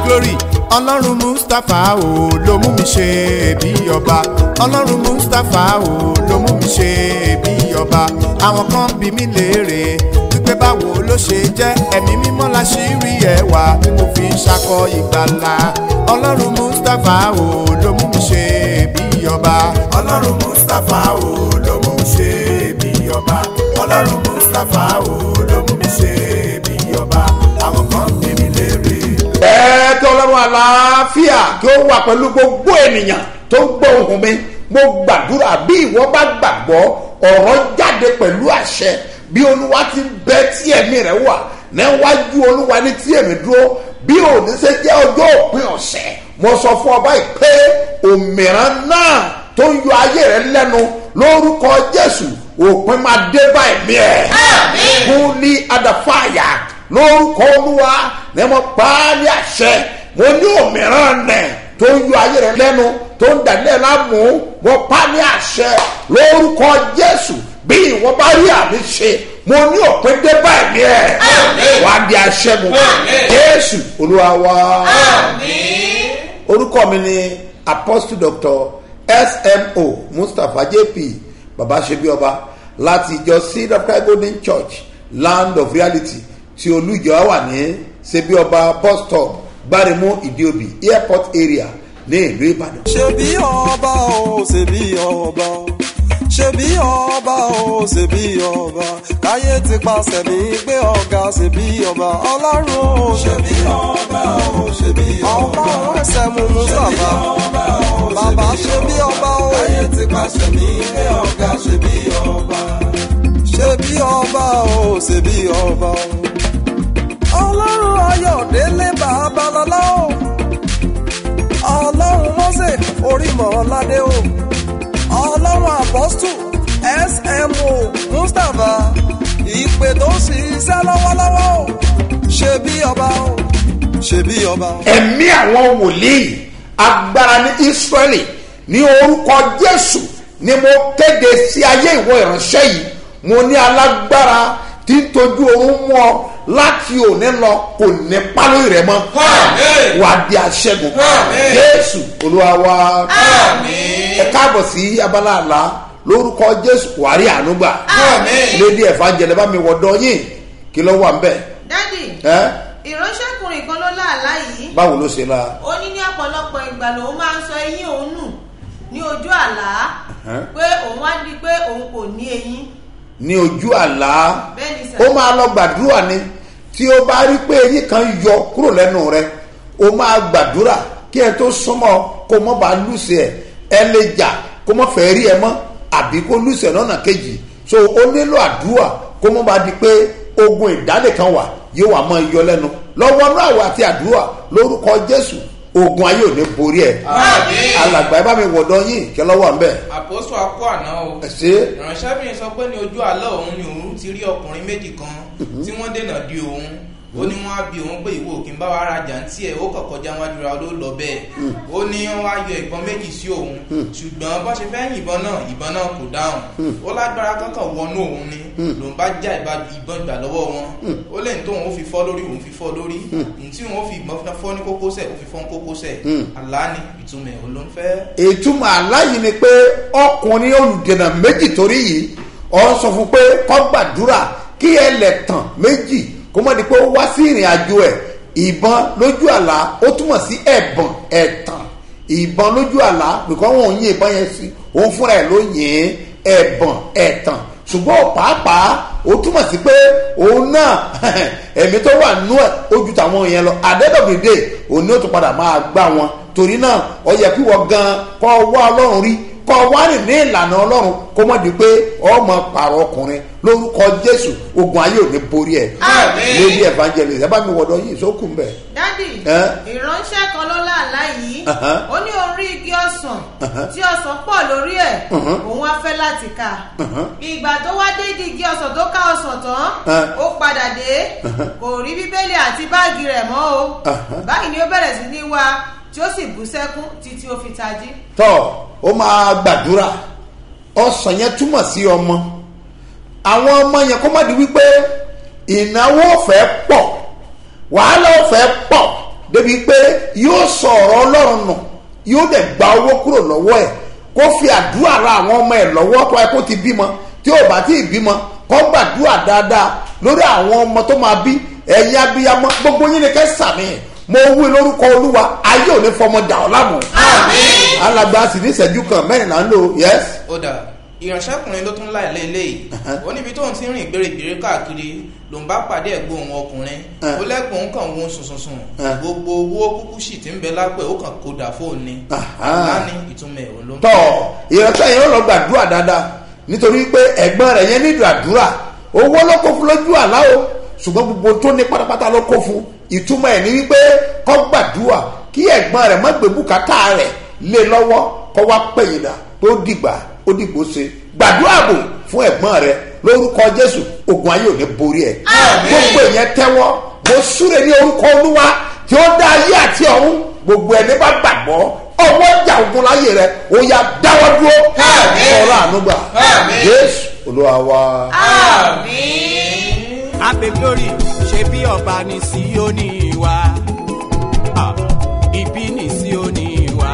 glory ọlọ́run mustapha o ló mú mi ṣe bí ọba ọlọ́run mustapha o ló mú mi ṣe bí ọba àwọn kan bí mi léèrè wípé báwo ló ṣe jẹ́ ẹ̀mí mímọ́ la ṣì rí ẹwà tí mo fi ń ṣakọ ìgbàlà ọlọ́run mustapha o ló mú mi ṣe bí ọba ọlọ́run mustapha o ló mú mi ṣe bí ọba ọlọ́run mustapha o ló mú mi ṣe bí ọba àwọn kan bí mi léèrè. ẹ kí ọlọ́run àlàáfíà kí ó wà pẹ̀lú gbogbo ènìyàn tó ń gbọ́ ohùn mi mo gbàdúrà bí ìwọ bá gbàgbọ́ ọ̀rọ̀ jáde pẹ̀lú àṣẹ bí olúwa ti ń bẹ tí ẹ̀mí rẹ̀ wà níwájú olúwa ní tí èmi dúró bí òní ṣe jẹ́ ọjọ́ òpin ọ̀sẹ̀ mo sọ fún ọba yìí pé òmìrán náà tó ń yọ ayé rẹ lẹ́nu lórúkọ jésù òpin máa dé bá ẹ̀mí ẹ̀ kún ní adàfáàyà lórúkọ olúwa ní mo pa á ní àṣẹ mo ní òmìrán nẹ̀ tó ń yọ ayé rẹ lẹ́nu tó ń dàlẹ́ lámú mo pa á ní àṣẹ lórúkọ jésù bí ìwọ bá rí àmì ṣe mo ní òpin dé bá ẹ̀mí ẹ̀ wà á di aṣẹ́gun jésù olúwa wa orúkọ mi ni apostle doctor smo mustapha jp babasebioba láti ìjọ seed of christ golden church land of reality tí olùjọ wà ní sebioba bus stop gbáremú ìdíòbí airport area ní ìlú ìbàdàn. ṣebí ọba o ṣebí ọba o ṣebí ọba o ṣebí ọba káyé ti pàṣẹ mi gbé ọ̀gá ṣebí ọba ọlọ́run o ṣebí ọba o ṣebí ọba ọlọ́run ẹsẹ̀ mú mustapha bàbá ṣebí ọba o káyé ti pàṣẹ mi gbé ọ̀gá ṣebí ọba ṣebí ọba o ṣebí ọba o ọlọ́run ayọ̀délé babalọ́lá o ọlọ́run mọ́sẹ̀ orímọ̀ọ́ládé o ọlọ́run apọ́stù smo mustapha ìpè tó ń ṣiṣẹ́ lọ́wọ́lọ́wọ́ o ṣe bí ọba o ṣe bí ọba o. ẹ̀mí àwọn wòlíì agbára ní israẹli ní orúkọ jésù ni mo kéde sí ayé ìwọ ìránṣẹ́ yìí mo ní alágbára tí ń tojú oorun mú ọ láti òní lọ kò ní pálọ̀ rẹ mọ́ wà á di aṣẹ́gun jésù olúwa wa ẹ káàbọ̀ sí abala àlá lórúkọ jésù wàrí ànúgbà lédi ẹ̀fà bá mi wọ̀dọ̀ yín kí ló wà ń bẹ̀ dádì ẹ́ ìránṣẹ́kùnrin kan ló láàlá yìí báwo ló ṣe la ó ní ní ọ̀pọ̀lọpọ̀ ìgbà lòun máa ń sọ eyín òun nù ní ojú àlá Ẹ̀hẹ́n. pé òun wá rí i pé òun kò ní eyín ní ojú àlá bẹ́ẹ̀ ni sà ó máa lọ gbàdúrà ni tí ó bá rí pé eyín kan yọ kúrò lẹ́nu rẹ ó máa gbàdúrà kí ẹ tó súnmọ́ kó mọ́ bá lùsẹ̀ ẹ ẹ lè jà kó mọ́ fẹ́ rí ẹ mọ́ àbí kó lùsẹ̀ lọ́nà kejì so ó nílò àdúrà kó mọ́ bá di pé ogun ìdálẹ̀ kan wà yóò wà mọ́ iyọ lẹ́nu lọ́wọ́ náà wà àti àdúrà lórúkọ jésù ogun ayé ò ní borí ẹ alàgbà ẹ bá mi wọ̀dọ̀ yín kí lọ́wọ́ ń bẹ̀ àpòsù akọ àná o ẹ ṣe é. ìránṣẹ́bìnrin sọ pé ní ojú àlọ́ òun ni òun ti rí ọkùnrin méjì kan tí wọ́n dènà di òun ó ní wọ́n á bi òun pé ìwọ òkè ń bá wa rajà ń tiẹ̀ ó kọ̀kọ́ já wájú ra ló lọ bẹ́ẹ̀ ó ní wọ́n wá yọ ìbọn méjì sí òun ṣùgbọ́n bọ́n ṣe fẹ́ yìnbọn náà ìbọn náà kò dáhùn ó lágbára kankan wọnú òun ni lòun bá já ìbá- ìbọn gbà lọ́wọ́ wọn ó lẹ́yìn tóun ó fi fọ́ lórí òun fi fọ́ lórí ntí òun ó fi ìbọn fọ́ ní kókósẹ̀ ó fi fọ́ ní kókósẹ̀ àlá ni ìtumọ̀ ẹ̀ ló ń fẹ́ ìtumọ̀ aláyìí ni pé ọkùnrin olùdènà méjì torí yìí ọ ń sọ fún pé kọ́ gbàdúrà kí ẹlẹ́tàn méjì kó mọ̀ di pé ó wá sí ìrìn àjò ẹ̀ ìbọn lójú àlá ó túmọ̀ sí ẹ̀bọ̀n ẹ̀tàn ìbọn lójú àlá nìkan wọn ò yín ìbọn yẹn sí òun fúnra ẹ̀ ló yìn ẹ̀bọ̀n ẹ̀tàn ṣùgbọ́n pàápàá ó túmọ̀ sí pé òun náà ẹ̀mí tó wà nú ẹ̀ ó ju tàwọn yẹn lọ àdẹ́dọ̀gbèdè òun ni ó tún padà máa gbá wọn torí náà ọ yẹ kí wọ́n gan kọ́ wá ọlọ́run rí kọ́ wá rìn ní ìlànà ọlọ́run kó mọ̀ di pé ọmọ pààrọ̀ ọkùnrin lórúkọ jésù ogun ayé ò ní borí ẹ̀ Àmín. lady evangelist ẹ bá mi wọ̀dọ̀ yìí sókùn bẹ̀. dádì Ẹ́? ìránṣẹ́ kan ló láàlá yìí Ahan. ó ní orí igi ọsàn tí ọsàn pọ̀ lórí ẹ̀ òun á fẹ́ láti ká ìgbà tó wá dé di igi ọsàn tó ká ọsàn tán Ẹ́. ó padà dé kò rí bíbélì àti báàgì rẹ̀ mọ́ o báyìí ni ó bẹ̀rẹ̀ sí ní wá tí ó sì bú sẹ́kún títí ó fi tají. tọ́ ó máa gbàdúrà ọsàn yẹn túmọ̀ sí ọmọ àwọn ọmọ yẹn kó má di wípé ìnáwó fẹ́ pọ̀ wàhálà ó fẹ́ pọ̀ débi pé yóò sọ ọ̀rọ̀ ọlọ́run nù yóò dẹ̀ gba owó kúrò lọ́wọ́ ẹ̀ kó fi àdúrà ra àwọn ọmọ ẹ̀ lọ́wọ́ tó ẹ kó ti bímọ tí ò bá tí ì bímọ kó gbàdúrà dáadáa lórí àwọn ọmọ tó máa bí ẹ̀yin abiyamọ gbogbo yín ni kẹ́ sàmì mo wí lórúkọ olúwa ayé ò ní fọmọ dà ọ́ láàmú. alàgbà sì ní ìṣẹ́jú kan mẹ́rin là ń lò yẹ́sì. ó dà ìránṣẹ́kùnrin ló tún láì léyìí ó níbi tóun ti ń rìn gbèrègbèrè káàkiri ló ń bá pàdé ẹ̀gbọ́n òun ọkùnrin Eh. ó lẹ́gbọ̀n òun kàn wọ́n sùnsùnsùn Eh. gbogbo owó kúkú sì ti ń bẹ lápẹ̀ ó kàn kó dà fóun ni Aha. láni ìtumọ̀ ẹ̀ òun ló ń tọ ìránṣẹ́ yẹn ó lọ gbàdúrà dáadáa nítorí pé ẹ̀gbọ́n rẹ̀ yẹn nílò àdúrà owó ló kó fún lójú àlá o ṣùgbọ́n gbogbo tó ní pátápátá ló kó fún ìtumọ̀ ẹ̀ ní wípé kó gbàdúrà kí ẹ̀gbọ́n rẹ̀ má gbé bùkátà rẹ̀ lé lọ́wọ́ kó wá pẹ̀yìndà tó dìgbà ó dìgbò ṣe gbàdúrà bò fún ẹ̀gbọ́n rẹ̀ lórúkọ jésù ogun ayé ò ní borí ẹ̀ gbogbo ìyẹn tẹ́wọ́ mo súre ní orúkọ olúwa tí ó dá ayé àti ọ̀run gbogbo ẹni bá gbàgbọ́ ọwọ́ ìjà ogun láyé rẹ ó yá dáwọ́ dúró ọ̀rọ̀ ànúgbà jésù olúwa wa. ape glory ṣe bí ọba ní síónì wa Ah, ibi ní síónì wa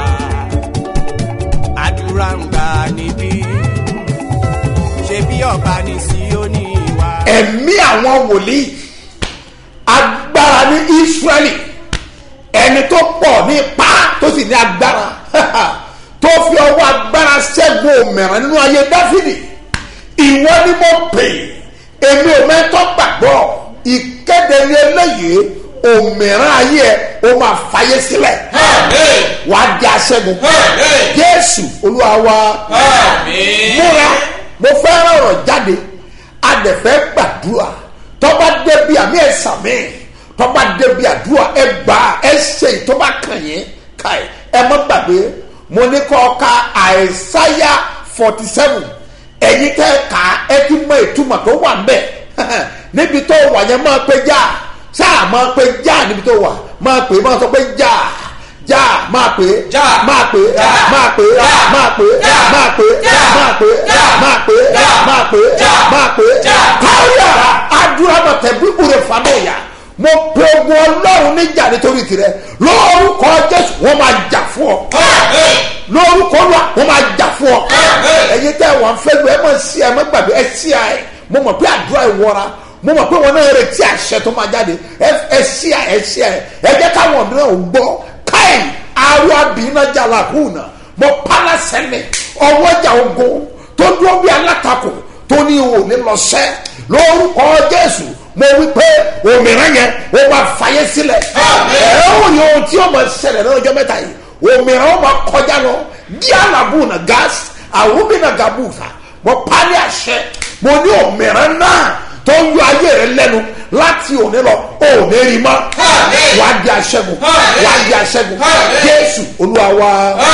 àdúrà ń gbà níbí ṣe bí ọba ní síónì wa. ẹ̀mí àwọn wòlíì agbára ní israẹli ẹni tó pọ̀ ní ipá tó sì ní agbára tó fi ọwọ́ agbára ṣẹ́gun òmìnira nínú ayé dáfídì ìwọ ni mo pè èmi ò mẹ́tọ́ gbàgbọ́ ìkéde ní eléyìí òmìnira ayé ẹ o máa fàyè sílẹ̀ wàá di aṣẹ́gun jésù olúwa wa múra mo fẹ́ rọrọ̀ jáde adẹ̀fẹ́ gbàdúrà tọ́ba débi àmì ẹ̀sà mi tọ́ba débi àdúrà ẹ gbà ẹ ṣe ìtọ́ba kàn yín káì ẹ mọ́ gbàgbé mo ní kọ́ ka àìsáyà forty seven ẹ̀yin tẹ́ ka ẹ ti mọ ìtumọ̀ tó wà ń bẹ̀ níbi tó wà yẹn máa pé já sáà máa pé já níbi tó wà máa pè máa sọ pé já já máa pè Já. máa pè Já. máa pè Já. máa pè Já. máa pè Já. máa pè Já. máa pè Já. máa pè Já. máa pè Já. káyà àdúrà bàtẹ bíbúre fanóyà mo pe ogun ọlọ́run níjà nítorí tirẹ̀ lórúkọ jésù wọ́n máa jà fún ọ lórúkọ wa wọ́n máa jà fún ọ ẹ̀yin tẹ́ wọn fẹ́ gbé ẹ mọ̀ sí ẹ mọ̀ gbàgbé ẹ sí ẹ mo mọ̀ pé àdúrà ìwọra mo mọ̀ pé wọn náà retí àṣẹ tó máa jáde ẹ ẹ sí ẹ ẹ sí ẹ ẹ jẹ́ káwọn mìíràn ò gbọ́ káì arọ abìnrin jàlá hùnà mo pálá sẹ́ni ọwọ́jà ogun tó dúró bí alátakò tó ní o ní lọ sẹ́ lórúkọ jésù mo wí pé òmìnira yẹn o máa fàyè sílẹ̀ ẹ ó ní ohun tí o máa ṣẹlẹ̀ ní ọjọ́ mẹ́ta yìí òmìnira o máa kọjá lọ díàlàbù na gas àwùmí na gàbùfà mo parí àṣẹ mo ní òmìnira náà tó ń yọ ayé rẹ lẹ́nu láti òní lọ òní rí mọ́ wà á di aṣẹ́gun wà á di aṣẹ́gun jésù olúwa wa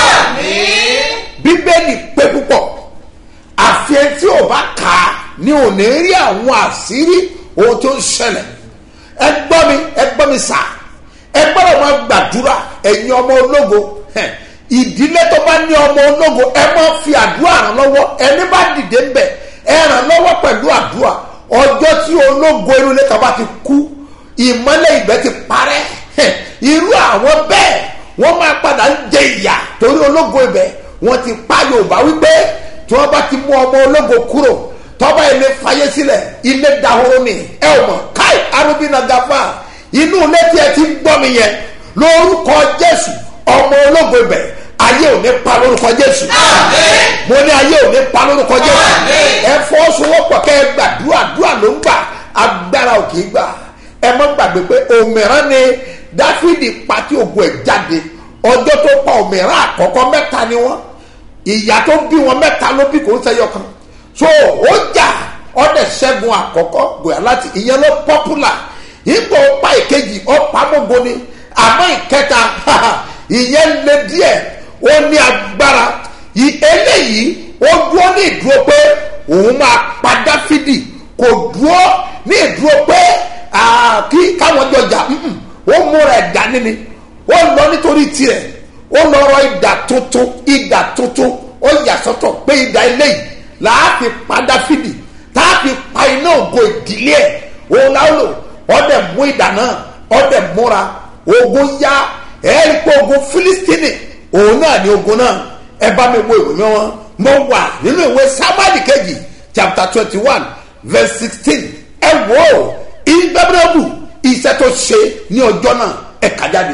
bíbélì pé púpọ̀ àfihàn tí ò bá kà á ní òní rí àwọn àṣírí ohun tó ń ṣẹlẹ̀ ẹ gbọ́ mi ẹ gbọ́ mi sà ẹ gbọ́dọ̀ máa gbàdúrà ẹ̀yin ọmọ ológo hẹ̀, ìdílé tó bá ní ọmọ ológo ẹ máa fi àdúrà ràn lọ́wọ́ ẹni bá dìde ń bẹ̀ ẹ ràn lọ́wọ́ pẹ̀lú àdúrà ọjọ́ tí ológo inú ilé kan bá ti kú ìmọ́lẹ̀ ìgbẹ́ ti parẹ́ hẹ̀, irú àwọn bẹ́ẹ̀ wọ́n máa padà ń jẹ ìyà torí ológo ibẹ̀ wọ́n ti pa yorùbá wípé tí wọ́n bá ti mú ọmọ ológo kúrò tọ́ba ilé fayé sílẹ̀ ilé dahoro ni ẹ ò mọ̀ káì arúgbínà gafa inú ilé tí ẹ ti ń gbọ́ mi yẹn lórúkọ jésù ọmọ ológo ibẹ̀ ayé ò ní pa lórúkọ jésù mo ní ayé ò ní pa lórúkọ jésù ẹ fọwọ́sowọ́pọ̀ kẹ́ ẹ gbàdúrà dúrà ló ń gbà agbára ò kì í gbà ẹ mọ́ gbàgbé pé òmìrán ni dáfídì pati ògùn ẹ̀ jáde ọjọ́ tó pa òmìrán àkọ́kọ́ mẹ́ta ni wọ́n ìyá tó bí wọn mẹ́ta ló bí kò ń sẹ́yọ kan so ó jà ọdẹ ṣẹ́gun àkọ́kọ́ gòyà láti ìyẹn ló pọ́pùlà ipò pa ìkejì ọ̀pá gbogbo ni àmọ́ ìkẹta ìyẹn lé díẹ̀ ó ní agbára ì- eléyìí ó dúró ní ìdúró pé òun máa pa dáfídì kò dúró ní ìdúró pé ah, kí káwọn jọjà mm-mm, ó múra ẹ̀dá níní ó lọ nítorí tirẹ̀ ó lọ rọ ìdà tuntun ìdà tuntun ó yà sọ́tọ̀ pé ìdà eléyìí láàfin pa dáfídì táàfin pa iná ògo ìdílé ẹ̀ òun láwọn lò ọdẹ mú ìdà náà ọdẹ múra ogun yá ẹ rí pé ogun filistini òun náà ni ogun náà ẹ bá mi wo ìwé mi wọn mo wà nínú ìwé sábàdì kejì chapter twenty one verse sixteen ẹ wò ó ìgbẹ́bẹ́rẹ́bù iṣẹ́ tó ṣe ní ọjọ́ náà ẹ kà jáde.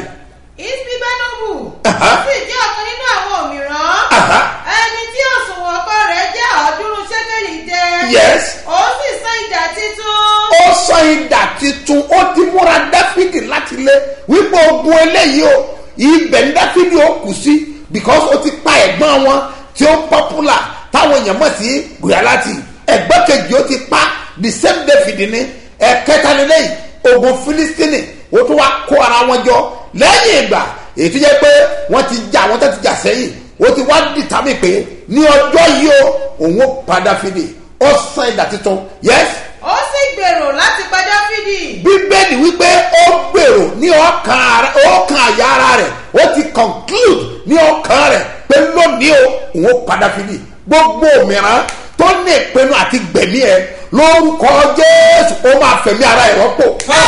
isbibenobu Aha. ó sì jẹ́ ọ̀kan nínú àwọn òmíràn Aha. ẹni tí òṣùwọ̀n ọkọ rẹ̀ jẹ́ ọ̀ọ́dúnrún ṣẹ́kẹ̀lì jẹ́ Yes. ó sì san ìdá títún ó sọ ìdà titun ó ti múra dáfídì láti lé wípé ogun eléyìí o ibẹ̀ ní dáfídì ó kù sí because ó ti pa ẹ̀gbọ́n wọn tí ó popular táwọn èèyàn mọ̀ sí gùyàláti ẹ̀gbọ́n kejì ó ti pa the same david ní ẹ̀kẹtàlélẹ́yìn ogun filistini ó tún wá kó ara wọn jọ lẹ́yìn ìgbà èyí tó jẹ́ pé wọ́n ti jà wọ́n tó ti jà sẹ́yìn ó ti wá dìtámì pé ní ọjọ́ yìí o òun ó pa dáfídì ó sọ ìdà titun yes ó sì gbèrò láti pa dáfídì bíbélì wípé ó gbèrò ní ọkàn ara- ọkàn àyà ara rẹ̀ ó ti conclude ní ọkàn rẹ̀ pé lónìí o òun ó padà fìdí gbogbo òmìrán tó ní ìpinnu àti gbẹ̀mí ẹ lórúkọ jésù ó máa fẹ̀mí ara ẹ̀ rọ́pò.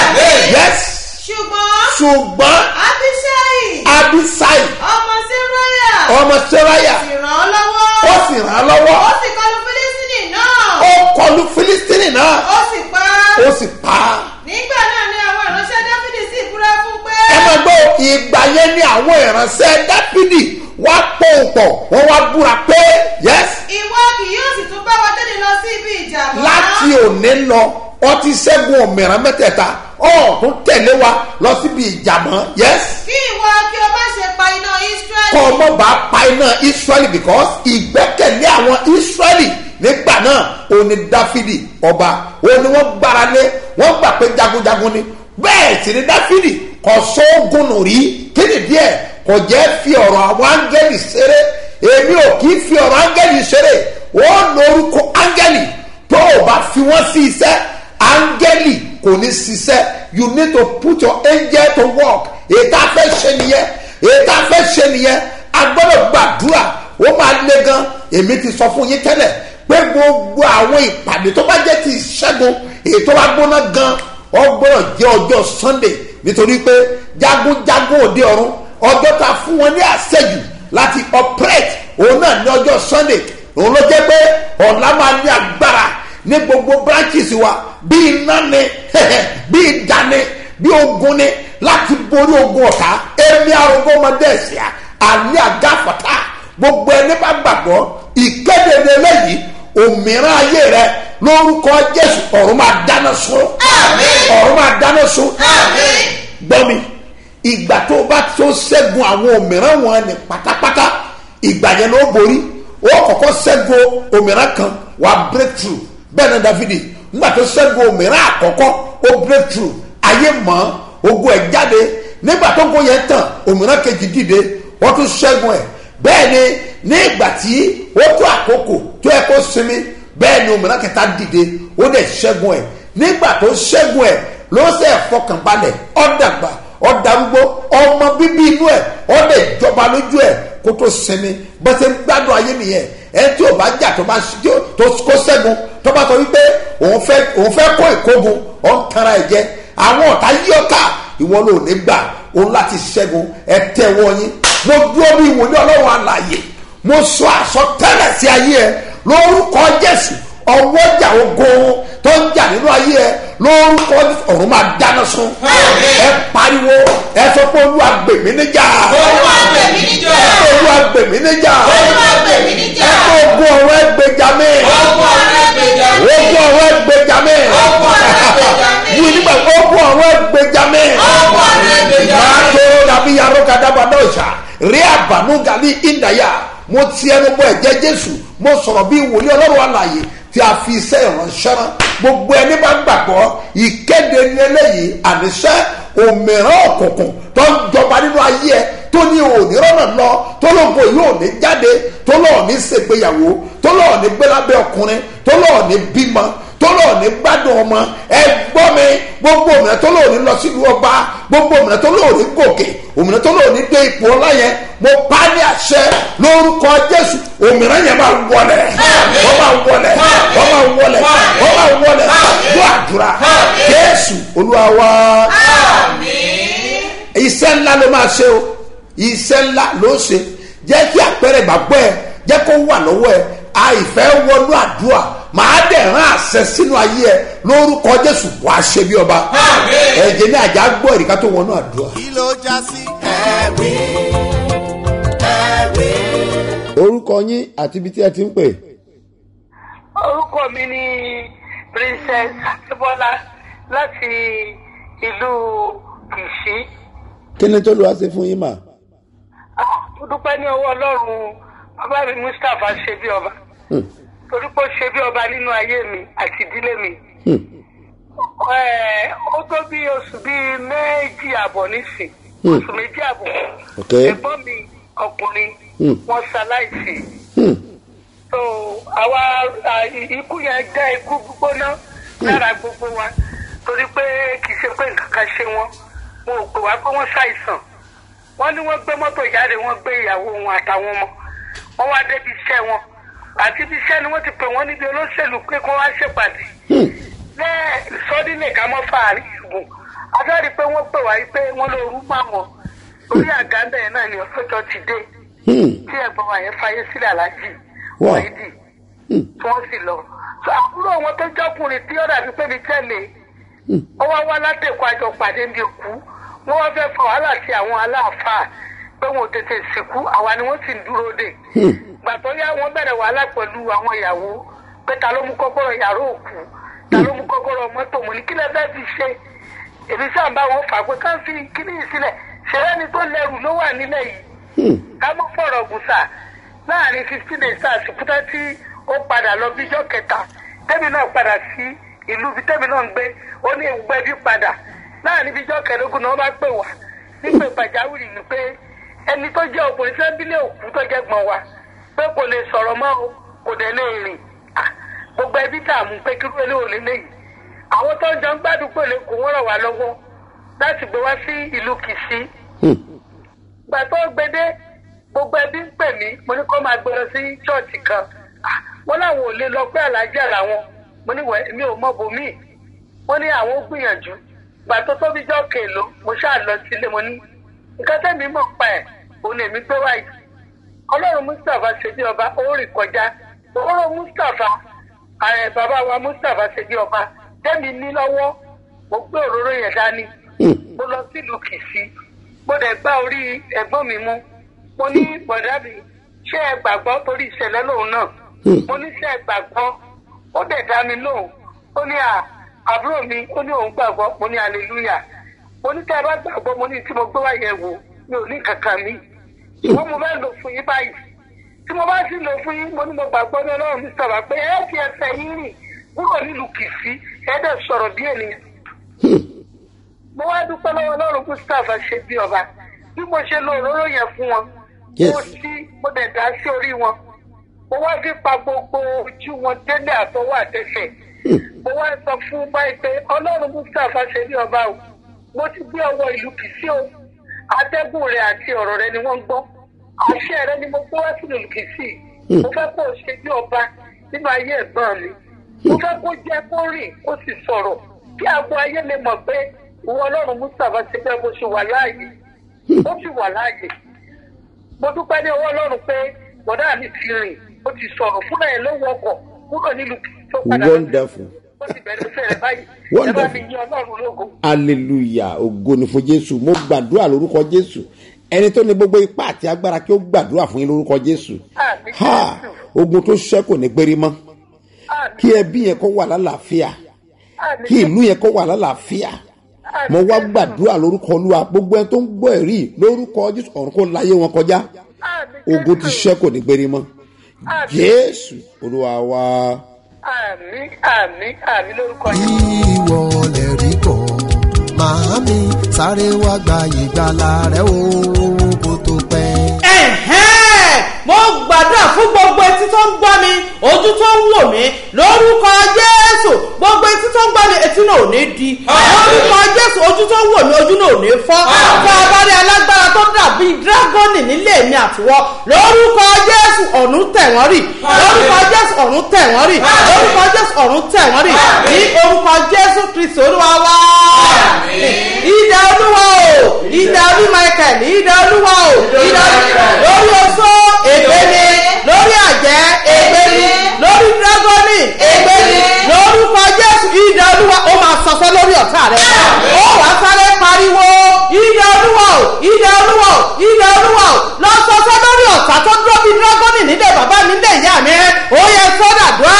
yes ṣùgbọ́n ṣùgbọ́n abishai abisai ọmọ sírọ́yà ọmọ seraya sì ràn án lọ́wọ́ ó sì ràn án lọ́wọ́ ó sì kọlu fílísítìnì náà ó kọlu filistini náà ó sì pa á ó sì pa á. nígbà náà ni àwọn ìránṣẹ́ dáfídì sì búra fún pé ẹ máa gbọ́ ìgbà yẹn ni àwọn ìránṣẹ́ dáfídì wá pòǹpọ̀ wọ́n wá búra pé yes ìwọ kì yóò sì tún bá wa jáde lọ sí ibi ìjà mọ́ láti òní lọ wọ́n ti ṣẹ́gun òmìnira mẹ́tẹ̀ẹ̀ta ọ̀ tún tẹ̀lé wa lọ síbi ìjà mọ́ yes kí ìwọ kí o má ṣe pa iná israẹli kọ́ ọmọ bá pa iná israẹli because ìgbẹ́kẹ̀lé àwọn israẹli nígbà náà òní dáfídì ọba òní wọ́n gbára lé wọ́n gbà pé jagunjagun ni bẹ́ẹ̀ sì ni dáfídì kò sóògùn nù rí kéde díẹ̀ kò jẹ́ fi ọ̀rọ̀ àwọn áńgẹ́lì ṣeré èmi ò kì í fi ọ̀rọ̀ áńgẹ́lì ṣeré ó lórúkọ áńgẹ́lì tó o bá fi wọ́n sí iṣẹ́ áńgẹ́lì kò ní ṣiṣẹ́ you need to put your angel to work èyí tá a fẹ́ ṣe nìyẹn èyí tá a fẹ́ ṣe nìyẹn a gbọ́dọ̀ gbàdúrà ó máa le gan èmi ti sọ fún yín tẹ́lẹ̀ pé gbogbo àwọn ìpàdé tó bá jẹ́ ti ìṣẹ́gun èyí tó bá gbóná gan ọ gbọ́dọ̀ jẹ́ ọjọ́ sunday nítorí pé jagunjagun òde ọ̀run ọjọ́ ta fún wọn ní àṣẹjù láti operate òun náà ní ọjọ́ sunday òun ló jẹ́ pé ọ̀la máa ní agbára ní gbogbo branches wa bí iná ni bí ìdá ni bí ogun ni láti borí ogun ọ̀tá èmi arúgbó ọmọdé ẹ̀sìá àní àgáfọ̀tá gbogbo ẹni bá gbàgbọ́ ìkéde ní eléyìí òmìnira ayé rẹ lórúkọ jésù ọ̀run máa dáná sun ọ̀run máa dáná sun gbọ́ mi ìgbà tó o bá tó ṣẹ́gun àwọn òmìnira wọn ni pátápátá ìgbà yẹn ló borí ó kọ́kọ́ ṣẹ́gun òmìnira kan wà breakthrough bẹ́ẹ̀ ni dáfídì nígbà tó ṣẹ́gun òmìnira àkọ́kọ́ ó breakthrough ayé mọ́ ogun ẹ̀ jáde nígbà tó gun yẹn tàn òmìnira kejì dìde wọ́n tún ṣẹ́gun ẹ̀ bẹ́ẹ̀ ni ní ìgbà tí ó tó àkókò tó yẹ kó sinmi bẹ́ẹ̀ ni òmìnira kẹta dìde ó dẹ̀ ṣẹ́gun ẹ̀ nígbà tó ṣẹ́gun ẹ̀ ló ṣe fọkànbalẹ̀ ọ̀dàgbà ọ̀dàrúgbó ọmọ bíbí inú ẹ̀ ọ̀dẹ̀ ìjọba lójú ẹ̀ kó tó sinmi bó ṣe ń gbádùn ayé nìyẹn ẹni tí ò bá jà tó bá tí ó- tó kó ṣẹ́gun tó bá sọ wípé òun fẹ́ òun fẹ́ kó ìkógun ọ̀ ń tara ẹ̀ jẹ àwọn ọ̀tá yí ọ̀ka ìwọ ló ní gbà òun láti ṣẹ́gun ẹ tẹ́wọ́ yín mo dúró bí ìwòlé ọlọ́run àlàyé mo sọ àsọtẹ́lẹ̀ sí ayé ẹ lórúkọ jésù ọwọ́jà ogun tó ń jà nínú ayé ẹ lórúkọ Jésù, ọ̀run máa dáná sun ẹ pariwo ẹ sọ pé olúwa gbèmí níjà Olúwa gbèmí níjà. ẹ sọ olúwa gbèmí níjà Olúwa gbèmí níjà. ẹ sọ ogun ọ̀rọ̀ ẹgbẹjà mi Ogun ọ̀rọ̀ ẹgbẹ̀jà mi. ogun ọ̀rọ̀ ẹgbẹjà mi Ogun ọ̀rọ̀ ẹgbẹ̀jà mi. yìí nígbà ogun ọ̀rọ̀ ẹgbẹjà mi Ogun ọ̀rọ̀ ẹgbẹ̀jà mi. máa tó dàbí yàrá kadàbà náà ṣá rí àbànú gàlí ìdáyà mo ti ẹnu bọ ẹ̀jẹ̀ jésù mo sọ̀rọ̀ bí wòlíì ọlọ́run àlàyé tí a fi iṣẹ́ ìránṣẹ́ rán gbogbo ẹni bá gbàgbọ́ ìkéde ní eléyìí àníṣẹ́ òmìrán òkùnkùn tó ń jọba nínú ayé ẹ tó ní òní rọ́nà lọ tó lóko yóò ní jáde tó lọ́ọ̀ ní ṣègbéyàwó tó lọ́ọ̀ ní gbélábẹ́ ọkùnrin tó lọ́ọ̀ ní bímọ tó lọ́ọ̀ ní gbádùn ọmọ ẹ gbọ́ mi gbogbo òmìnira tó lọ́ọ̀ ní lọ sílùú ọba gbogbo òmìnira tó lọ́ọ̀ ní gòkè òmìnira tó lọ́ọ̀ ní dé ipò ọlá yẹn mo pa á ní àṣẹ lórúkọ jésù òmìnira yẹn máa wọlẹ̀ wọ́n máa wọlẹ̀ wọ́n máa wọlẹ̀ wọ́n máa wọlẹ̀ gbọ́ àdúrà jésù olúwa wa iṣẹ́ iṣẹ́ ńlá ló máa ṣe o iṣẹ́ ńlá ló ṣe jẹ́ kí àpẹẹrẹ ìgbàgbọ́ ẹ jẹ́ kó wà lọ́wọ́ ẹ àìfẹ́ wọnú àdúrà màá dẹ̀ rán àṣẹ sínú ayé ẹ lórúkọ jésù wàá ṣe bí ọba ẹ̀jẹ̀ ní àjà gbọ́ ìrìkà tó wọnú àdúrà. kí ló já sí ẹ̀rí ẹ̀rí. orúkọ yín àti ibi tí ẹ ti ń pè. orúkọ mi ni princess akíbọ́lá láti ìlú kìsí kí ni tó lù wá sí fún yín mà. Ah, mo dúpẹ́ ní ọwọ́ ọlọ́run bàbá mi mustapha ṣe bí ọba torí pé ó ṣe bí ọba nínú ayé mi àti ìdílé mi Eh, ó tó bí oṣù bíi méjì àbọ̀ nísìn oṣù méjì àbọ̀ ok ẹ̀gbọ́n mi ọkùnrin Hmm. wọ́n ṣaláìsí so àwa à, ikú yẹn jẹ́ ikú gbígbóná lára gbogbo wa torí pé kì í ṣe pé nǹkan kan ṣe wọ́n wọn ò pè wá pé wọ́n ṣàìsàn wọ́n ní wọ́n gbé mọ́tò jáde wọ́n gbé ìyàwó wọn àtàwọn ọmọ wọ́n wá débi iṣẹ́ wọn àti ibi iṣẹ́ ni wọ́n ti pè wọ́n níbi olóṣèlú pé kí wọ́n wá ṣèpàdé lẹ́ẹ̀ sọ́dínlẹ̀ ká mọ́ fàárín ìgùn adárí pé wọ́n pè wá yí pé wọ́n ló rú mọ́ àwọn orí àga bẹ́ẹ̀ náà ni ọlọ́jọ́ ti dé tí ẹ̀gbọ́n wa yẹn fayé sílẹ̀ aláàjì Wow. wáìdì tí wọ́n sì lọ. So, àbúrò wọn tó jọkùnrin tí ó dàbí pé mi tẹ̀lé ó wá wá látẹ̀kọ́ àjọ pàdé mi òkú wọ́n wá fẹ́ fa wàhálà sí àwọn aláàfáà pé wọn ò tètè sìnkú àwa ni wọ́n sì ń dúró dè. gbà tó yá wọ́n bẹ̀rẹ̀ wàhálà pẹ̀lú àwọn ìyàwó pé ta ló mú kọ́kọ́rọ́ yàrá òkú ta ló mú kọ́kọ́rọ́ mọ́tò mo ní kí lẹ fẹ́ fi ṣe èmi sáà ń bá wọn fà pé ká fi kíní yìí sílẹ̀ ṣẹlẹ́ni tó lẹ́rù ló wà nílẹ̀ yìí ká mọ́ fọ̀rọ̀ gùsà láàrin fifteen days àsìkútà tí ó padà lọ bíjọ́ kẹta tẹ́mi náà padà sí ìlú bí tẹ́mi náà ń gbé ó ní ìgbẹ́ bí padà láàrin bíjọ́ kẹẹ̀ẹ́dógún náà wọ́n bá pè wá nígbè pàjáwìrì ni pé ẹni tó jẹ́ ọkùnrin sẹ́bílẹ̀ òkú tó jẹ́ gbọ̀n wa pé kò lè sọ̀rọ̀ mọ́ o kò dẹ̀ lè rìn Ah, gbogbo ẹbí dààmú pé kí ló lè ò lè léyìí àwọn tó ń jọ ń gbádùn pé lè kó wọ́n ràn wá lọ́wọ́ láti gbé wá sí ìlú kìsí gbà tó gbedé gbogbo ẹbí ń pè mí mo ní kó máa gbé lọ sí ṣọ́ọ̀ṣì kan Ah, wọ́n láwọn ò lè lọ pé àlàájá làwọn mo ní wẹ̀ mi ò mọ bòmíì wọ́n ní àwọn ó gbìyànjú gbà tó tóbi jọ́ kèlò mo ṣáà lọ sílé mo ní nǹkan tẹ́mi mọ̀ pa ẹ̀ òun èmi gbé wáyé ọlọ́run mustapha ṣe bí ọba ó rìn kọjá òróró mustapha ààrẹ bàbá wa mustapha ṣe bí ọba tẹ́mi ní lọ́wọ́ mo gbé òróró yẹn dání mo lọ sílùú kìsí mo dẹ̀ gbá orí ẹ̀gbọ́n mi mú mo ní bọ̀dá mi ṣé ẹ gbàgbọ́ torí ìṣẹ̀lẹ̀ lòun náà mo ní ṣé ẹ gbàgbọ́ ó dẹ̀ dá mi lóhùn ó ní à àbúrò mi ó ní òun gbàgbọ́ mo ní hallelujah mo ní tẹ́ ẹ bá gbàgbọ́ mo ní tí mo gbé wá yẹ̀ wò mi ò ní kankan mi ṣùgbọ́n mo fẹ́ lò fún yín báyìí tí mo bá sì lò fún yín mo ní mo gbàgbọ́ ní ọlọ́run mi sọ̀rọ̀ pé ẹ ti ẹsẹ̀ yín rìn kúrò nílùú kìsí ẹ dẹ̀ sọ̀rọ̀ bí ènìyàn mo wá dúpẹ́ lọ́wọ́ ọlọ́run mustapha ṣe bí ọba bí mo ṣe lo òróró yẹn fún wọn Yes. mo sí mo dẹ̀ dá sí orí wọn mo wá fi pa gbogbo ojú wọn délé àtọwọ́ àtẹsẹ̀ mo wá sọ fún báyìí pé ọlọ́run mustapha ṣe bí ọba o mo ti gbé ọwọ́ ìlú kìsí o atẹ́gùn rẹ àti ọ̀rọ̀ rẹ ni wọ́n ń gbọ́ àṣẹ rẹ ni mo gbé wá sínú ìlú kìsí mo fẹ́ kó o ṣe bí ọba nínú ayé ẹ̀gbọ́n mi mo fẹ́ kó jẹ́ kó rìn kó sì sọ̀rọ̀ kí àgbo ayé lè mọ̀ pé ìwọ ọlọ́run mustapha ṣe bẹ́ẹ̀ bó ṣe wà láàyè ó sì wà láàyè mo dúpẹ́ ní ọwọ́ ọlọ́run pé bọ̀dá mi ti rìn ó ti sọ̀rọ̀ fúnra ẹ̀ ló wọkọ̀ kúrò nílùú tó padà lọ sí- wonderful ó ti bẹ̀rẹ̀ iṣẹ́ rẹ̀ báyìí ẹ bá Wonderful. mi yí ọlọ́run lógo. hallelujah ògo ni fún jésù mo gbàdúrà lórúkọ jésù ẹni tó ní gbogbo ipá àti agbára kí ó gbàdúrà fún yín lórúkọ jésù Àmín ha Jésù. ogun tó ṣẹ́kù ní gbérí mọ́ Àmín. kí ẹbí yẹn kó wà lálàáfíà Àmín kí ìlú yẹn kó wà lálàáfíà Àmín mo wá Jésù. gbàdúrà lórúkọ olúwa gbogbo ẹni tó ń gbọ́ ẹ̀rí lórúkọ jésù ọ̀run kó láyé wọn kọjá Àmín ogun ti Jésù. ṣẹ́kù ní gbérí mọ́ Àmín. jésù olúwa wa. àmín àmín àmín lórúkọ yìí. ìwọ lè rí kọ́ màámi sáré wá gba ìgbàlà rẹ o kó tó pẹ́. ẹ̀hẹ́n mo gbàdúrà fún gbogbo etí tó ń gbọ́ mi ojú tó ń wò mí lórúkọ jésù gbogbo etí tó ń gbọ́ mi etí náà ò ní di lórúkọ jésù ojú tó ń wò mí ojú náà ò ní fọ́ fún abárí alágbára tó dàbí dírágọ́nì nílé mi àtiwọ́ lórúkọ jésù ọ̀run tẹ̀ wọ́n rì lórúkọ jésù ọ̀run tẹ̀ wọ́n rì lórúkọ jésù ọ̀run tẹ̀ wọ́n rì ní orúkọ jésù kristu olúwa wá. ìdá olúwa o ìdá olú michael ìdá olúwa o ìdá lórí oṣó ègbé ni lórí àjẹ́ ègbé ni lórí dragoni ègbé ni lórúkọ jésù ìdá olúwa ó máa sọsọ lórí ọ̀tá rẹ̀ ó wàá sáré pariwo ìdá olúwa o ìdá olúwa o ìdá olúwa o lọ sọsọ lórí ọ̀tá tó dúró bíi dragoni nílé bàbá mi nílé ìyá mi ó yẹ sọ́dà dùá.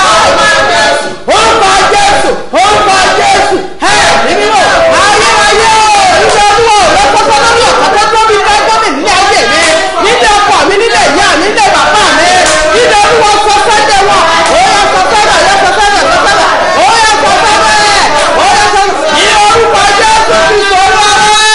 orúkọ jésù orúkọ jésù ẹ níbí wò ayérayé ìdá olúwa o lọ sọsọ lórí ọ̀tá tó dúró bíi dragoni nílé ayé mi nílé ọkọ mi nílé ìyá mi nílé bàbá mi ìdá olúwa sọsọ dé wọn ó yẹ sọsọ dà yẹ sọsọ dà sọsọ dà ó yẹ sọsọ bẹ́ẹ̀ ó yẹ sọsọ ní orúkọ jésù kristu olúwa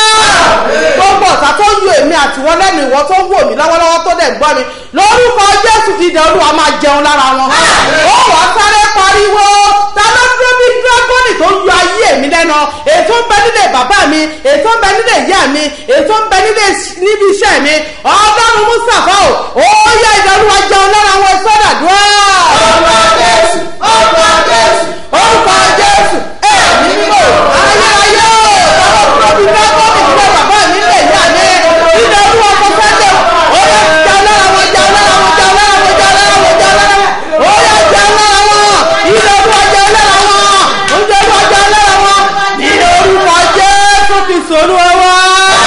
gbogbo ọ̀tá tó ń yo èmi àtiwọ́ lẹ́nu ìwọ tó ń wò mí lọ́wọ́lọ́wọ́ tó dẹ̀ ń gbọ́ mi lórúkọ jésù ìdè olúwa máa jẹun lára wọn. ó wà á sáré pariwo ta ló dúró bí dragoni tó ń yọ ayé mi lẹ́nu ètò ń bẹ nílé bàbá mi ètò ń bẹ nílé ìyá mi ètò ń bẹ nílé níbi iṣẹ́ mi ọlọ́run mustapha o ó yẹ ìdè olúwa jẹun lára wọn sọ́dà dúró. orúkọ jésù orúkọ jésù orúkọ jésù ẹ̀mí mímọ́ ayérayé o ta ló dúró bí dragoni nílé bàbá mi nílé ìyá mi ìdè olúwa kò fẹ́ jẹ ó yẹ jẹun lára wọn jẹun lára wọn jẹun lára wọn jẹun lára wọn jẹun lára wọn ó yẹ jẹun lára wọn ìdè olúwa jẹun lára wọn ìdè olúwa jẹun lára wọn ìdè orúkọ jésù fi sòrò wá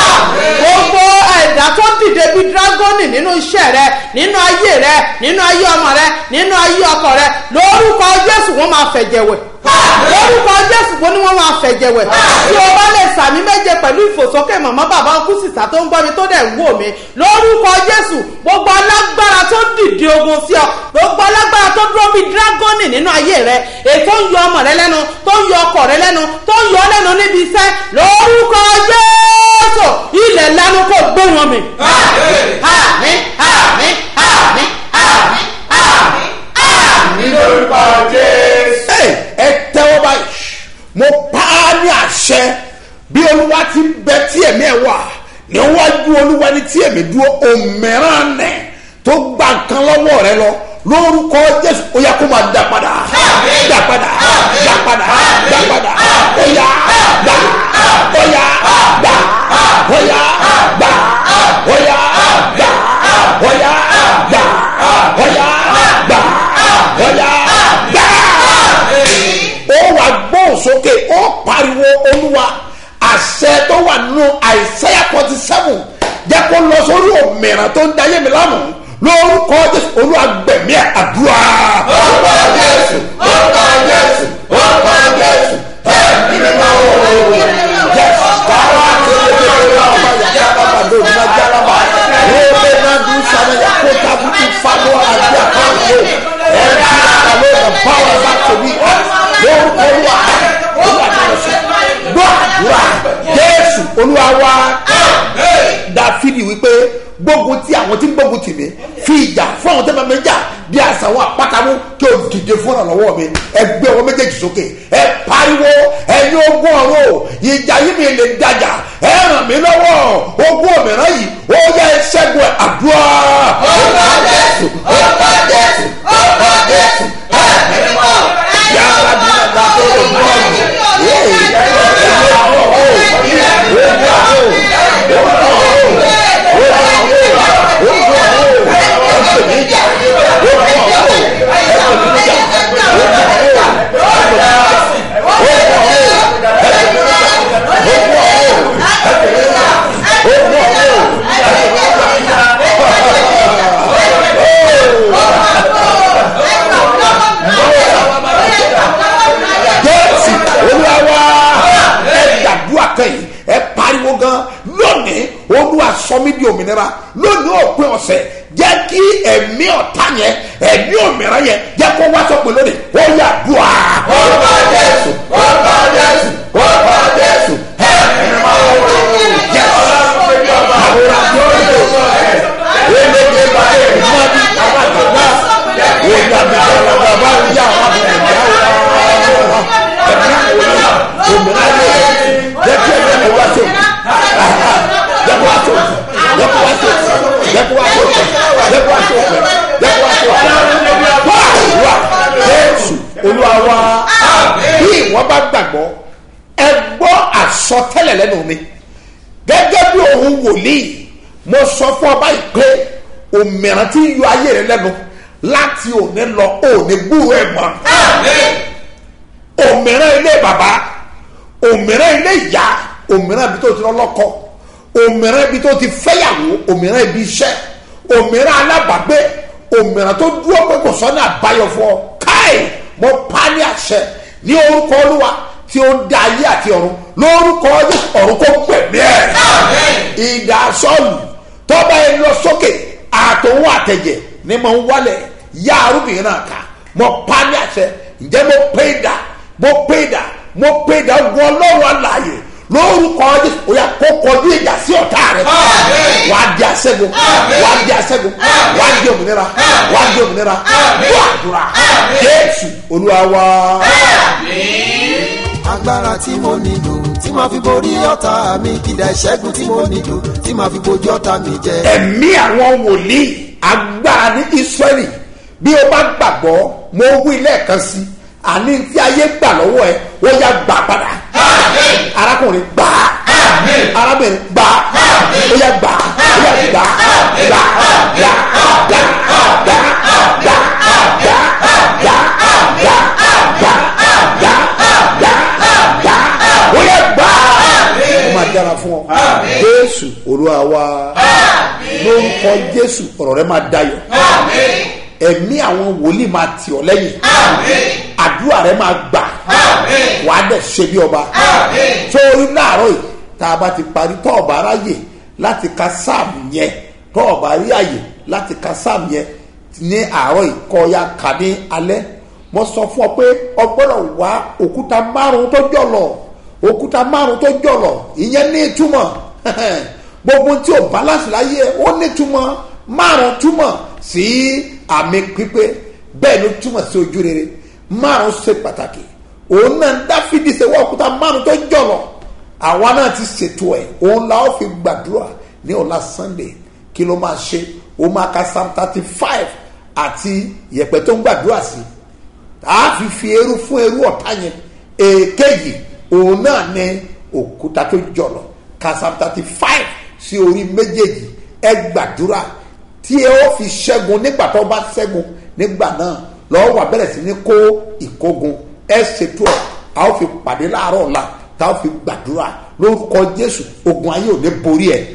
gbogbo ẹ̀dá tó dìde bí dragoni nínú iṣẹ́ rẹ nínú ayé rẹ nínú ayé ọmọ rẹ nínú ayé ọkọ rẹ lórúkọ jésù wọn máa fẹ̀jẹ̀ wẹ̀ lórúkọ jésù wọn ni wọn máa fẹ̀jẹ̀ wẹ̀ tí o bá lè sàmì méje pẹ̀lú ìfòsókè màmá bàbá ọkú sísá tó ń gbọ́ mi tó dẹ̀ ń wò mí lórúkọ jésù gbogbo alágbára tó dìde ogun sí ọ gbogbo alágbára tó dúró bí dragoni nínú ayé rẹ ètò ń yọ ọmọ rẹ lẹ́nu tó ń yọ ọkọ rẹ lẹ́nu tó ń yọ ọ lẹ́nu níbi iṣẹ́ lórúkọ jésù ilẹ̀ lẹ́nu kò gbé wọn mi. àmì àmì àmì àmì àmì àmì lórúkọ jésù. ẹ ẹ tẹ́wọ́ báyìí mo pa á ní àṣẹ bí olúwa ti ń bẹ tí ẹ̀mí ẹ̀ wà níwájú olúwa ní tí ẹ̀mí dúró òmìrán nẹ̀ tó gba nǹkan lọ́wọ́ rẹ lọ lórúkọ jésù ó yá kó máa dá padà dá padà dá padà dá padà ó yá dá ó yá dá ó yá dá ó yá dá ó yá dá ó yá dá ó yá dá ó wà gbóhùn sókè ó pariwo olúwa àṣẹ tó wà nínú àìsẹ́yà forty seven jẹ́ kó lọ sórí òmìnira tó ń dayé mi lánàá lórúkọ jésù olúwa gbẹ̀mí ẹ̀ àdúrà. orúkọ jésù orúkọ jésù orúkọ jésù ẹ̀mí mi máa wọ jésù káwá tó lè dé lórí ọmọ ìyá bàbá lórí náà jálábà lórí náà dùn sàmì yà kó tábùkù fáwọn àti àkàwé ẹ̀mí àlọ́ ìgbà báwọn bá tóbi lórúkọ olúwa olúwa tó lọ sí gbọ́ àdúrà jésù olúwa wá dáfídì wípé gbógun tí àwọn tí ń gbógun tì mí fi ìjà fún àwọn tó bá mi jà bí àṣà àwọn àpátámú kí o dìde fún ìrànlọ́wọ́ mi ẹ gbé ọwọ́ méjèèjì sókè ẹ pariwo ẹ̀yin ogún ọ̀rọ̀ ìjà yìí mi lè dájà ẹ ràn mí lọ́wọ́ ogún òmìnira yìí ó yẹ ṣẹ́gun ẹ̀ àdúrà. ọkọ jésù ọkọ jésù ọkọ jésù ẹ ẹ mọ yàrá bí wọn bá tó lè mọ ọ yéé ẹ ẹ mọ ọ ọ ó mọ ọ ó. jésù olúwa ẹ gbàdúrà kẹyìn ẹ pariwo gan lónìí olúwa sọ mí di òmìnira lónìí òpin ọ̀sẹ̀ jẹ́ kí ẹ̀mí ọ̀tá yẹn ẹ̀mí òmìnira yẹn jẹ́ kó wá sọ́pin lónìí ó yà dùà. orúkọ jésù orúkọ jésù orúkọ jésù ẹ̀mí máa wọ jésù àwòrán tó ń lò eléyé báyìí má bí bàbá àgbà ó yà bí bàbá bá ń yà wà bí ẹ̀mí àwọn ẹ̀mí òmìnira òmìnira yẹn jẹ́ kí ẹ̀mí wá sópin jẹ́ kó wá sópin jẹ́ kó wá sópin jẹ́ kó wá sópin jẹ́ kó wá sópin jẹ́ kó wá sópin wá wá jésù àsọtẹ́lẹ̀ lẹ́nu mi gẹ́gẹ́ bí òun wòlíì mo sọ fún ọba yìí pé òmìnira tí ń yọ ayé rẹ lẹ́nu láti òní lọ òní gbúrò ẹ̀ mọ́ òmìnira ilé bàbá òmìnira ilé ìyá òmìnira ibi tó ti lọ́lọ́kọ òmìnira ibi tó ti fẹ́yàwó òmìnira ibi iṣẹ́ òmìnira alábàgbé òmìnira tó dúró pé kò sọ́nà àbáyọ fún ọ káì mo pa ní àṣẹ ní orúkọ olúwa tí ó dá ayé àti ọ̀run lórúkọ ọ̀run kó pẹ̀lú ẹ̀ ìdá sọ́ọ̀lù tọ́ba ẹ lọ sókè àtòun àtẹ̀jẹ̀ ni mo ń wálẹ̀ yá arúgbìn náà ká mo pa ní àṣẹ ǹjẹ́ mo pé dà mo pé dà mo pé dà wọ ọlọ́run àlàyé lórúkọ ọdún òyà kó kọjú ìjà sí ọ̀tá rẹ wàá di àṣẹgun wàá di àṣẹgun wàá di òmìnira wàá di òmìnira wàá àdúrà jésù olúwa wá. agbára tí mo nílò tí màá fi borí ọ̀tá mi kìdá ìṣẹ́gun tí mo nílò tí màá fi bojú ọ̀tá mi jẹ. ẹ̀mí àwọn wòlíì agbára ní israẹli bí o bá gbàgbọ́ mo wí lẹ́ẹ̀kan sí àní tí ayé gbà lọ́wọ́ ẹ ó yá gbà padà arákùnrin gbà arábìnrin gbà ó yá gbà ó yá gbà gbà gbà gbà gbà gbà gbà gbà ó yẹ gbà ó máa dára fún ọ jésù olúwa wa lórúkọ jésù ọ̀rọ̀ rẹ máa dayọ̀ ẹ̀mí àwọn wòlíì máa tì ọ́ lẹ́yìn àdúrà rẹ máa gbà wàá dẹ̀ ṣe bí ọba sórí láàárọ̀ yìí tá a bá ti parí tọ́ ọ̀bà aráyè láti ka sáàmù yẹn tọ́ ọ̀bà rí àyè láti ka sáàmù yẹn ní àárọ̀ yìí kọ́ ya kà ní alẹ́ mo sọ fún ọ pé ọ gbọ́dọ̀ wá òkúta márùn tó jọ̀lọ̀ òkúta márùn tó jọ̀lọ̀ ìyẹn ní ìtumọ̀ gbogbo tí o balance láyé ó ní ìtumọ̀ márùn túmọ̀ sí àmì pípé bẹ́ẹ̀ ló túmọ̀ sí ojú rere márùn ṣe pàtàkì òun náà dáfídì ṣe wá òkúta márùn tó jọ̀lọ̀ àwa náà ti ṣètò ẹ̀ òun la ó fi gbàdúrà ní ọ̀la sunday kí ló máa ṣe ó máa ka psalm thirty five àti yẹ̀pẹ̀ tó ń gbàdúrà sí a fi fi eru fún eru ọ̀tá yẹn èkejì òun náà ní òkúta tó jọ̀lọ̀ ka psalm thirty five sí orí méjèèjì ẹ gbàdúrà tí ẹ ó fi ṣẹ́gun nígbà tó bá ṣẹ́gun nígbà náà lọ́wọ́ wà bẹ̀rẹ̀ sí ní kó ìkógun ẹ ṣètò ẹ̀ a ó fi pàdé láàárọ̀ ọ̀la tá a ó fi gbàdúrà lórúkọ jésù ogun ayé ò ní borí ẹ̀.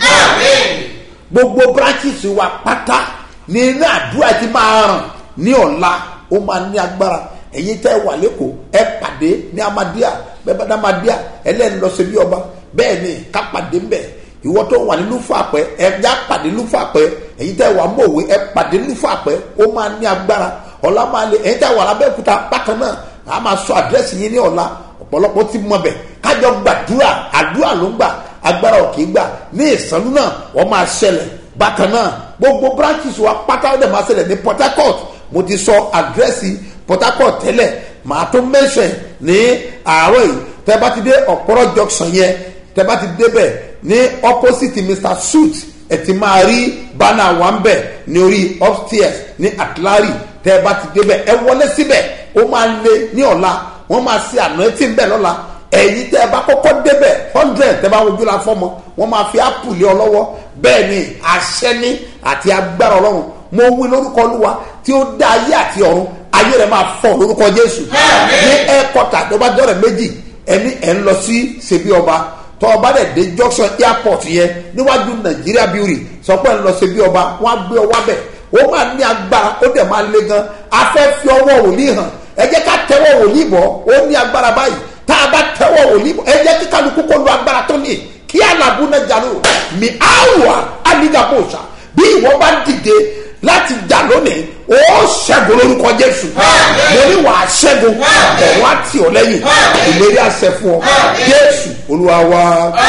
gbogbo branches wa pátá ní iná àdúrà ti máa ràn ní ọ̀la ó máa ní agbára ẹ̀yin tẹ́ wà lẹ́kọ̀ọ́ ẹ pàdé ní amadíà bẹ́ẹ̀ bá dá amadíà ẹlẹ́ni lọ sí bí ọba bẹ́ẹ̀ ni ká pàdé ń bẹ̀ ìwọ tó wà ní lúfàpẹ́ ẹ já pàdé lúfàpẹ́ ẹ̀yin tẹ́ wà mọ̀wé ẹ pàdé lúfàpẹ́ ó máa ní agbára ọ̀la máa lè ẹ̀yin tẹ́ wà lábẹ́òkúta bákan náà a máa sọ àdírẹ́sì yín ní ọ̀la ọ̀pọ̀lọpọ̀ ti mọ̀ bẹ̀ kájọ gbàdúrà àdúrà ló ń gbà agbára ò kì í gbà ní ìsànú náà wọ́n máa ṣẹlẹ̀ bákan náà gbogbo branches wa pátá ó dẹ̀ máa ṣẹlẹ̀ ní port harcourt mo ti sọ àdírẹ́sì port harcourt tẹ́lẹ̀ màá tó mẹ́sẹ̀ ní àárọ̀ yìí tẹ́ bá ti dé ọ̀pọ̀rọ̀ junction yẹn tẹ́ bá ti débẹ̀ ní opposite mr suit ẹ ti máa rí bánà wà ń bẹ̀ ní orí upstairs ní atlari tẹ́ bá ti débẹ̀ ẹ wọlé síbẹ̀ ó máa lé ní ọ̀la wọ́n máa ṣe àná etí ń bẹ̀ lọ́la ẹ̀yin tẹ́ ẹ bá kọ́kọ́ débẹ̀ hundred tẹ́ bá wojú la fọ́mọ wọ́n máa fi apple lé ọ lọ́wọ́ bẹ́ẹ̀ ni àṣẹ ní àti agbára ọlọ́run mo wí lórúkọ olúwa tí ó dá ayé àti ọ̀run ayé rẹ̀ máa fọ́ lórúkọ jésù ní ẹ́ẹ̀kọ́tà tó bá dọ́rẹ̀ méjì ẹni ẹ̀ ń lọ sí ṣebí ọba tọ́ ọba dẹ̀ dé junction airport yẹn níwájú nàìjíríà beauty sọ pé ń lọ ṣebí ọba wọ́n á gbé ọwọ́ bẹ̀ ó máa ní agbára ó dẹ̀ máa le gan afẹ́ fi ọwọ́ wòlíì hàn ẹ jẹ́ ká tẹ́wọ́ wòlíì bọ̀ ó ní agbára báyìí tá a bá tẹ́wọ́ wòlíì bọ̀ ẹ jẹ́ kí kálukú kó lu agbára tó ní kí alábù náà jà lóru mi àwọ̀ alígàbọ̀ọ̀sà bí ìwọ bá dìde láti jà lónìí ó ṣẹ́gun lórúkọ jésù mo ní wàá ṣẹ́gun ọ̀run á tì ọ́ lẹ́yìn ìlérí àṣẹ fún ọ jésù olúwa wa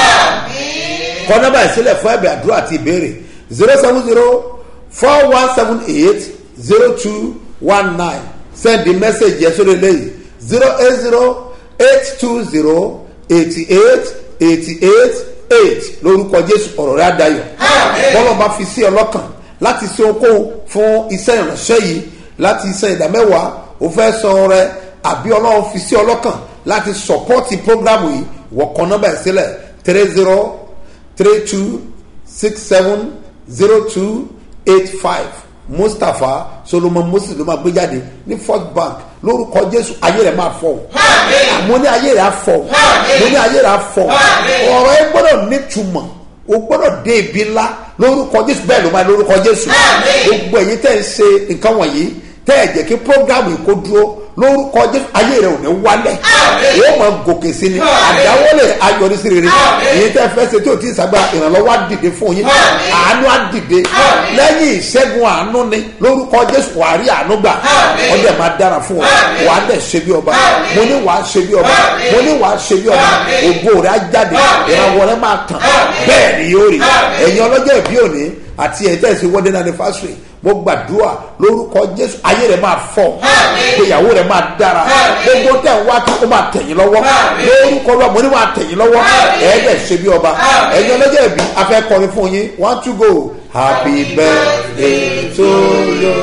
kọ́ nọ́mbà ìsílẹ̀ fún ẹ̀bẹ̀ àdúrà àti ìbéèrè zero seven zero four one seven eight zero two one nine send the message yẹn sórí eléyìí zero eight zero eight two zero eighty eight eighty eight eight lórúkọ jésù ọ̀rọ̀ rẹ̀ adayọ̀ bọ́lọ̀ bá fi sí ọlọ́kàn láti ṣe okòwò fún iṣẹ́ ìránṣẹ́ yìí láti iṣẹ́ ìdámẹ́wàá ó fẹ́ san rẹ àbí ọlọ́run fi sí ọlọ́kàn láti sọ̀pọ́tì prógrámù yìí wọ́n kọ́ nọ́mbà ẹ̀ sílẹ̀ three zero three two six seven zero two eight five mustapha solomon moses ló máa gbé jáde ní first bank lórúkọ jésù ayé rẹ̀ máa fọ̀ mo ní ayé rẹ̀ á fọ̀ mo ní ayé rẹ̀ á fọ̀ ọ̀rọ̀ ẹ gbọ́dọ̀ nítumọ̀ o gbọ́dọ̀ dé ibi ńlá lórúkọ jésù bẹ́ẹ̀ ló máa lórúkọ jésù gbogbo ẹ̀yin tẹ́ ń ṣe nǹkan wọ̀nyí tẹ́ ẹ̀ jẹ́ kí programu yìí kó dúró lórúkọ jésù ayé rẹ̀ ò ní wálẹ̀ yóò máa gòkè sí ni àdáwọlé ayọrísí rere èyí tẹ́ fẹ́ ṣe tí o ti ṣàgbára ìrànlọ́wọ́ á dìde fún yín àánú á dìde lẹ́yìn ìṣẹ́gun àánú ni lórúkọ jésù wàá rí àánú gbà wọ́n dẹ̀ máa dára fún ọ wàá dẹ̀ ṣe bí ọba mo ní wàá ṣe bí ọba mo ní wàá ṣe bí ọba ògo rẹ̀ á jáde ìrànwọ́ rẹ̀ máa tàn bẹ́ẹ̀ ni yóò rí ẹ̀yin ọlọ́jọ́ ìbí òní àti ẹ̀yin tẹ̀sí wedding anniversary mo gbàdúrà lórúkọ jésù ayé rẹ̀ máa fọ̀ ìgbéyàwó rẹ̀ máa dára gbogbo tẹ̀ ń wá kí ó máa tẹ̀yìn lọ́wọ́ lórúkọ lọ́wọ́ mo ní máa tẹ̀yìn lọ́wọ́ ẹ̀ẹ́dẹ̀ ṣe bí ọba ẹ̀yin ọlọ́jọ́ ìbí afẹ́ kọrin fún yín one two go happy birthday to you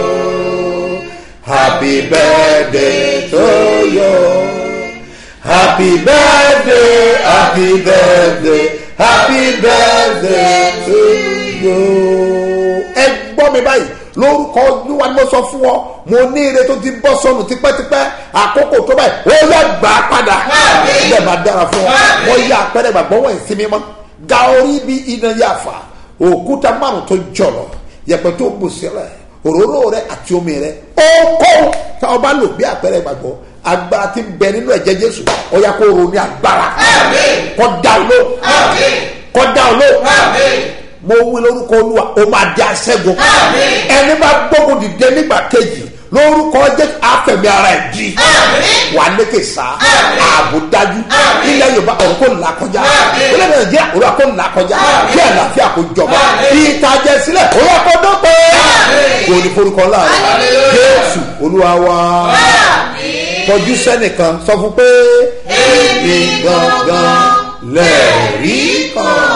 happy birthday to you happy birthday happy birthday happy birthday to you. ẹ gbọ́ mi báyìí lórúkọ olúwa ni mo sọ fún ọ mo ní ire tó ti bọ́ sọnù tipẹ́tipẹ́ àkókò tó báyìí ó yẹ gbà á padà ilẹ̀ máa dára fún ọ mo yá apẹ́rẹ́ gbàgbọ́ wọ̀ ìsinmi mọ́ ga orí bí iná yà fà òkúta márùn tó jọ̀lọ̀ yẹpẹ tó bù sílẹ̀ òróró rẹ àti omi rẹ ó kó tá o bá lò bí apẹ́rẹ́ gbàgbọ́ agbára ti bẹ nínú ẹ̀jẹ̀ jésù ó yà kó ronú agbára kọ́ da ló kọ́ da ló mo wí lórúkọ olúwa o máa di aṣẹ́gun ẹni bá gbógun dìde nígbà kejì lórúkọ jésù àfẹ̀mí ara ẹ̀ jí wà lékè sá ààbò dájú ilẹ̀ yorùbá ọ̀rọ̀ kò là kọjá ilẹ̀ nàìjíríà ọ̀rọ̀ kò là kọjá kí àlàáfíà kò jọba ìtajà sílẹ̀ ọ̀rọ̀ kò dọ́pẹ́ kò ní forúkọ láàrin jésù olúwa wa kọjú sẹ́nìkan sọ fún pé èmi gangan lẹ́ẹ̀rí kan.